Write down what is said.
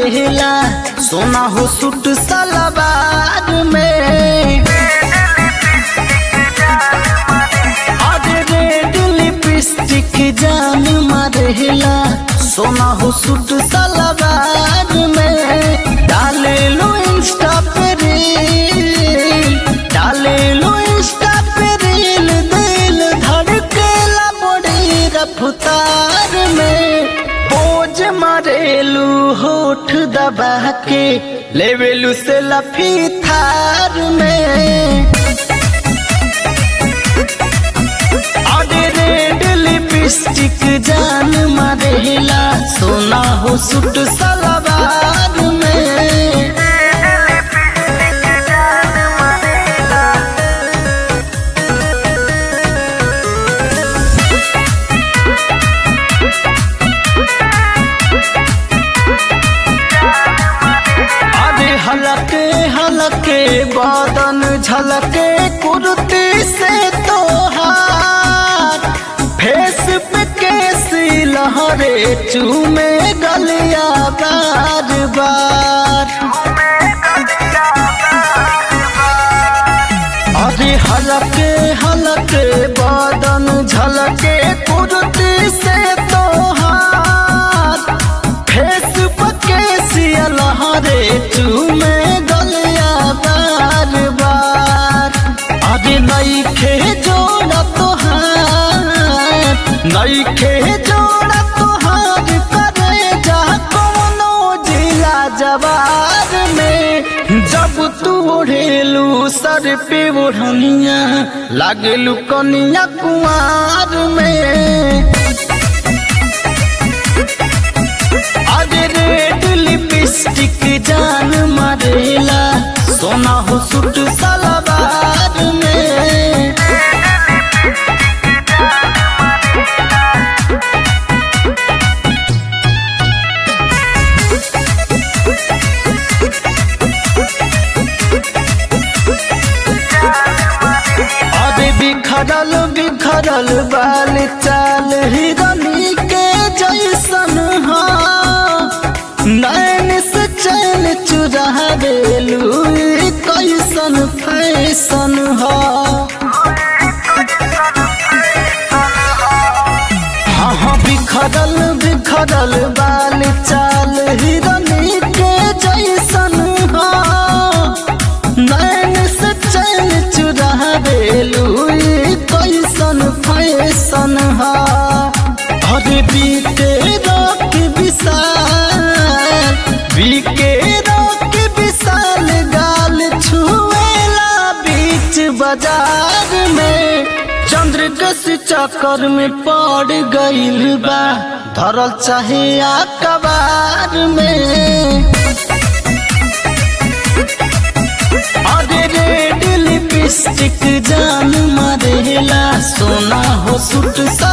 मारेला सोना हो सूट सलवार में अरे रेड लिपस्टिक जान मारेला सोना हो सूट सलवार में डाले लो इंस्टा पे रील डाले लो इंस्टा पे रील दिल धड़केला बड़ी रफ्तार में पोज मारेलू होठ दबा के लेवेलू से लफी थार में अरे रेड लिपस्टिक जान मारेला सोना हो सूट सलवार में अरे हलके हलके बादन झलके कुर्ती से तोहार फेस पे कैसी लहरे चूमे गलिया बार बार अरे हलके हलके बादन झलके कुर्ती से तोहार फेस पके सिया लहरे चूमे गलिया बार बार अरे नई खे जोड़ा तोहार नई खे जोड़ा तोहार करे जा कोनो जिला जवार में जब तू ओढ़ेलू सर पे ओढ़निया लागलू कनिया कुआर में अरे रेड लिपस्टिक जान मारेला सोना हो सूट सलवार में अरे बिखरल बिखरल बाल चाल हिरनी के जैसन हा नैन से चैन चुरा बेलू कैसन फैसन हा हाँ हाँ बिखरल बिखरल बाल चाल हिरनी के जैसन हा नैन से चैन चुरा बेलू कैसन फैसन हा अरे बीते रात विशाल बीके रात विशाल गाल छुएला बीच बाजार में चंद्र कस चक्कर में पड़ गइल बा धरल चाहे अखबार में अरे रेड लिपस्टिक जान मारेला सोना हो सूट सा